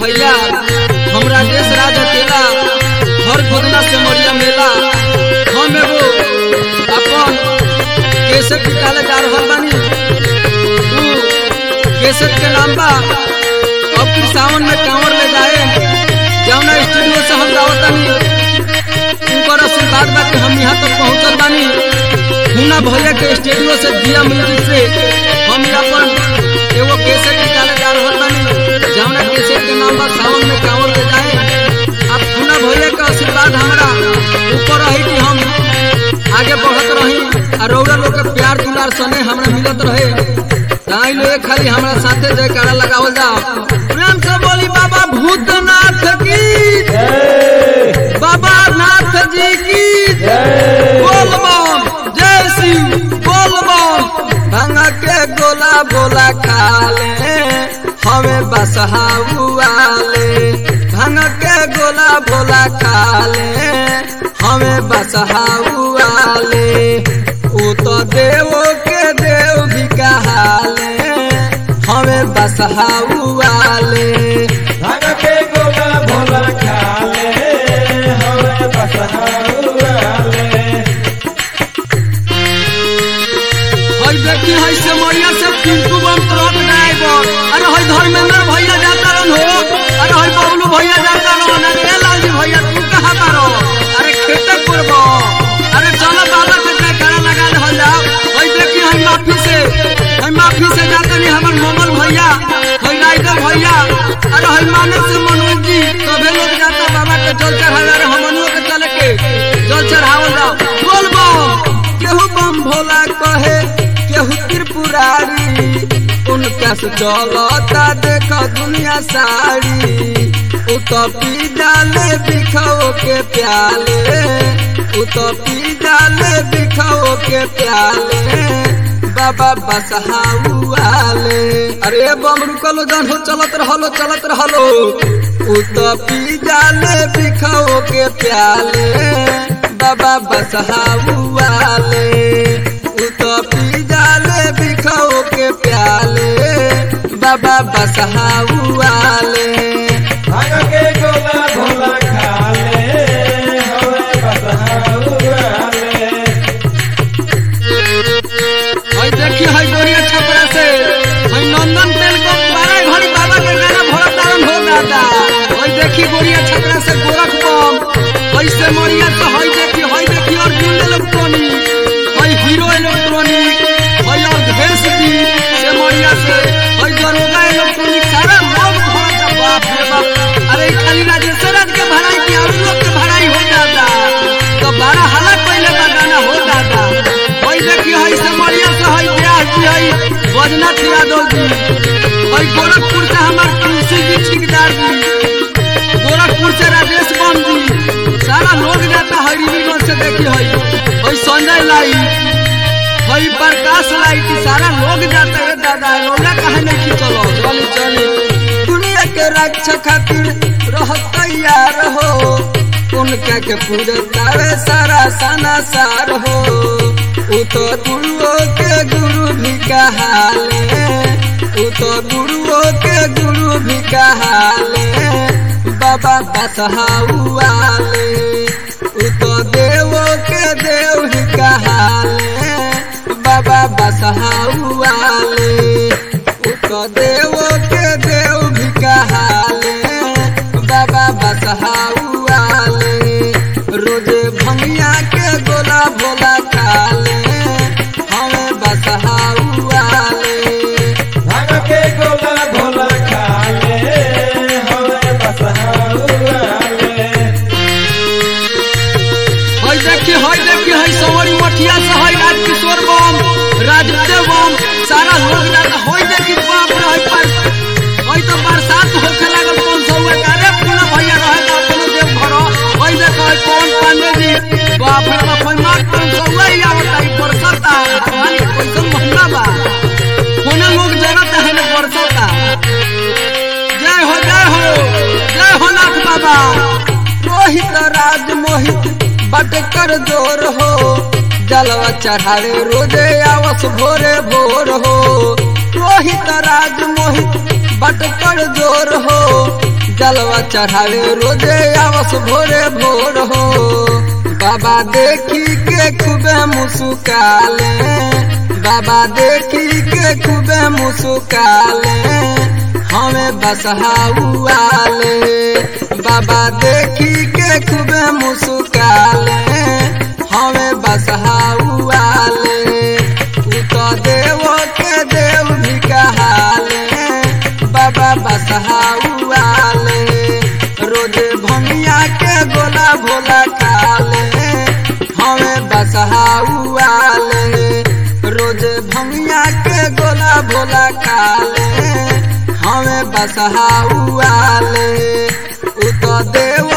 भैया हम राजेश राज अकेला हर खोदना से मरिया मेला हम एगो अपन केसट निकाले जा रहल बानी उ केसट के नाम बा अब फिर सावन में कांवर ले जाए जौना स्टूडियो से हम गावतानी उनकर आशीर्वाद बा कि हम यहाँ तक पहुँचल बानी हुना भैया के स्टूडियो से दिया म्यूजिक से हम अपन एगो केसट निकाले जा रहल बानी जौना केसट के नाम बा सावन में कांवर ले जाए अब हुना भैया के आशीर्वाद हमरा ऊपर रही कि हम आगे बढ़त रही आ रौरा लोग के प्यार दुलार सने हमरा मिलत रहे ताई लोग खाली हमरा साथे जयकारा लगावल जाओ प्रेम से बोली बाबा भूतनाथ की बाबा नाथ जी की बोल बम जय शिव बोल बम भांग के गोला बोला खा ले हमें बसहा उआले भांग के गोला बोला खा ले हमें बसहा उआले उ तो देवो के देव भी कहाले हमें बसहा उआले भाग के गोला भोला खाले हमें बसहाउआले हई देखी हई से मरिया से पिंटू बम ट्रक ड्राइवर अरे हई धर्मेंद्र भैया जाता रन हो अरे हई बबलू भैया जाता रन अरे ए लालजी भैया तू कहाँ तारो अरे खेते करबो अरे चलो बाबा के जयकारा लगा ले हल जाओ हई देखी हई माफी से हई माफी से जाते नहीं हमर मोमल भैया हई राइडर भैया अरे हई मानव से मनोज जी सभे लोग जाता बाबा के जल चढ़ावे अरे हमनियों के चले के जल चढ़ावल जाओ बोल बम केहू बम भोला कहे केहू त्रिपुरारी उनका से चलता देख दुनिया सारी उ तो पी डाले बिखाओ के प्याले उ तो पी डाले बिखाओ के प्याले बाबा बसहाउआले अरे बम रुकलो जन हो चलत रहलो चलत रहलो उ तो पी डाले बिखाओ के प्याले बाबा बसहाउआले उ तो पी डाले बिखाओ के प्याले बाबा बसहाउआले भाग के गोला भोला खाले हमें बसहाउआले हई देखी हई गोरिया छपरा से हई नंदन तेल को बारह घड़ी बाबा के गाना भरत तारन हो दादा हई देखी गोरिया छपरा से गोरख बम हई से मरिया तो हई देखी हई देखी और जुल इलेक्ट्रॉनिक हई हीरो इलेक्ट्रॉनिक हई और भेस दी से मरिया से हई दरोगा इलेक्ट्रॉनिक सारा लोग भरत बाप रे बाप अरे ई खाली राजेश्वर राज के भराई की और लोग के भराई हो जाता तो बारह हालत पहले का गाना हो जाता हई देखी हई से मरिया से हई ब्याह जी हई बजनाथ यादव जी हई गोरखपुर से हमार तुलसी जी ठेकेदार जी गोरखपुर से राजेश बम जी सारा लोग जाता हई रिवीगंज से देखी हई हई संजय लाइट हई प्रकाश लाइट सारा लोग जाता है दादा रोला कहा नहीं की चलो चली चली दुनिया के रक्षा खातिर रह तैयार हो उनका के पूरे तारे सारा सना सार हो उ तो गुरुओं के गुरु भी कहाले उ तो गुरुओं के गुरु भी कहाले बाबा बसहाउआले उ तो देवों के देव ही कहाले बाबा बसहाउआले उ तो देवों के देव भी कहाले बाबा बसहाउआले रोजे भंगिया के गोला भोला खाले हमें बसहाउआले भाग के गोला भोला खाले हमें बसहाउआले हई देखी हई देखी हई सवरी मठिया से हई राजकिशोर बम राजदेव बम सारा लोग जाता हई देखी बाप रे हई पर हई तो बरसात होखे लागल कौन सौ कारे पूरा भैया रहे तो अपनो देव भरो हई देख हई कौन पांडे जी बाप रे बाप हई मार कौन सौ ही आवत हई बरसात भगवान के कैसन महिमा बा कोने लोग जरत है ना बरसात जय हो जय हो जय हो नाथ बाबा रोहित राज मोहित बटकर जोर हो जलवा चढ़ावे रोजे आवस भोरे भोर हो रोहित राज मोहित बटकर जोर हो जलवा चढ़ावे रोजे आवस भोरे भोर हो बाबा देखी के खूबे मुस्काले बाबा देखी के खूबे मुस्काले हमें बसहाउआले बाबा देखी के खूबे मुस्काले हमें बसहाउआले उ तो देव के देव भी कहाले बाबा बसहाउआले रोजे भंगिया के गोला भोला खाले हमें बसहाउआले रोजे भंगिया के गोला भोला खाले हमें बसहाउआले उ तो देव